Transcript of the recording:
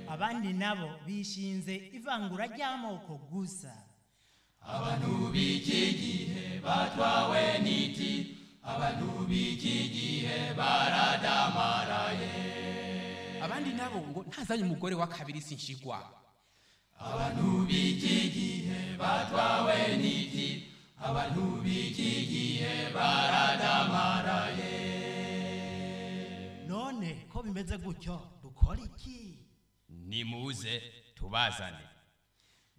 abandi nabo bishinze ivangura ry'amoko gusa abantu b'iki gihe batwawe n'iti abantu b'iki gihe baradamaraye abandi nabo ngo ntazanye umugore wa kabiri sinshigwa abantu b'iki gihe batwawe n'iti abantu b'iki gihe baradamaraye none ko bimeze gutyo dukora iki nimuze tubazane